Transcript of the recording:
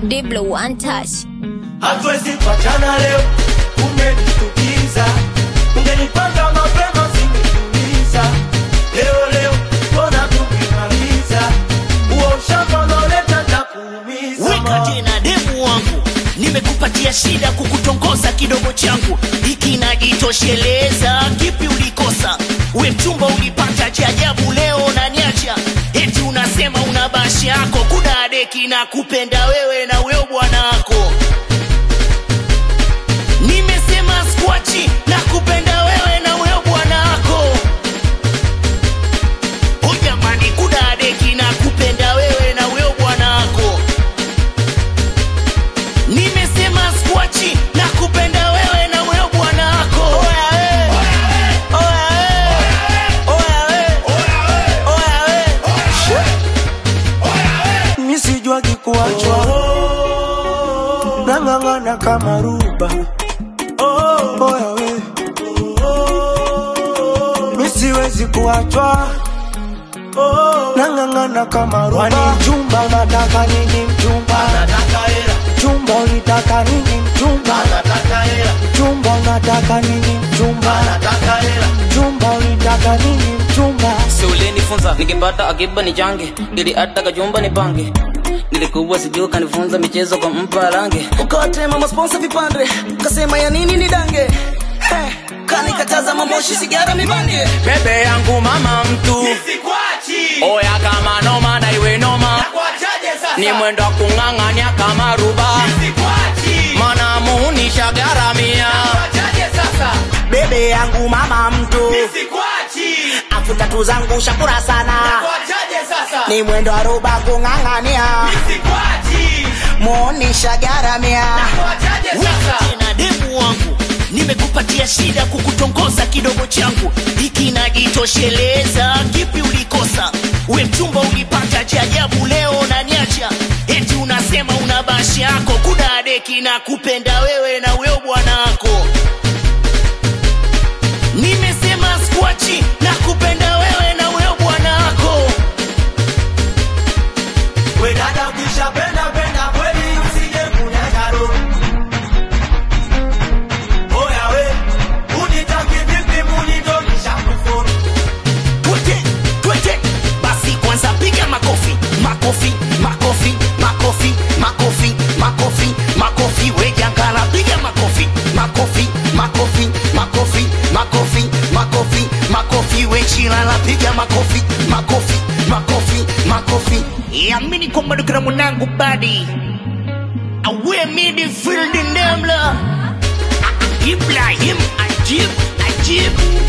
Diblo one touch. hatuwezi kuachana leo, umenishtukiza. Ungenipanga mapema singetuliza. Leo leo mbona tukimaliza huo ushamba unaoleta takuumiza weka tena demu wangu nimekupatia shida kukutongoza kidogo changu hiki najitosheleza kipi ulikosa we mchumba ulipata cha ajabu leo naniacha eti unasema una bashi yako kuna deki na kupenda wewe na weo bwana wako nimesema skwachi na kupenda wewe na weo bwana wako Oh jamani, kuna deki na kupenda wewe na weo bwana wako. Nimesema skwachi na kupenda wewe na weo bwana wako. Oya we, oya we, oya we, oya we. mi sijuagi kuachwa nang'ang'ana kama ruba oya we mi siwezi kuachwa nang'ang'ana kama ruba Wani mchumba unataka nini mchumba mchumba ulitaka nini mchumba mchumba unataka nini mchumba mchumba ulitaka nini mchumba si ulinifunza nikipata akiba ni change ili hata kajumba ni pange nilikuwa sijuu kanifunza michezo kwa mpa range ukawatema masponsa vipande kasema ya nini ni dange hey, kanikataza mamoshi sigara mibange bebe yangu mama mtu oya kama noma na iwe noma ni mwendo wa kung'ang'ania kama ruba mana muhunisha garamia bebe yangu mama mtu afu tatu zangu shakura sana ni mwendo wa ruba kung'ang'ania muhunisha garamia Weka tena demu wangu nimekupatia shida kukutongoza kidogo changu hiki najitosheleza kipi ulikosa we mchumba ulipata cha ajabu leo naniacha eti unasema una bashi yako kuna deki na kupenda wewe na weo bwana wako nimesema skwachi na kupenda wewe na weo bwana wako We dada ukishapenda penda kweli usije kunyaga roho. Oya we, unitaki vipi munitonisha kufuru. twete twete basi kwanza piga makofi makofi makofi makofi makofi makofi makofi wejangala piga makofi makofi makofi makofi makofi makofi makofi wechilala piga makofi makofi makofi makofi yamini kwamba dukira mwanangu badi awe midfield ndemla ibrahim ajib ajib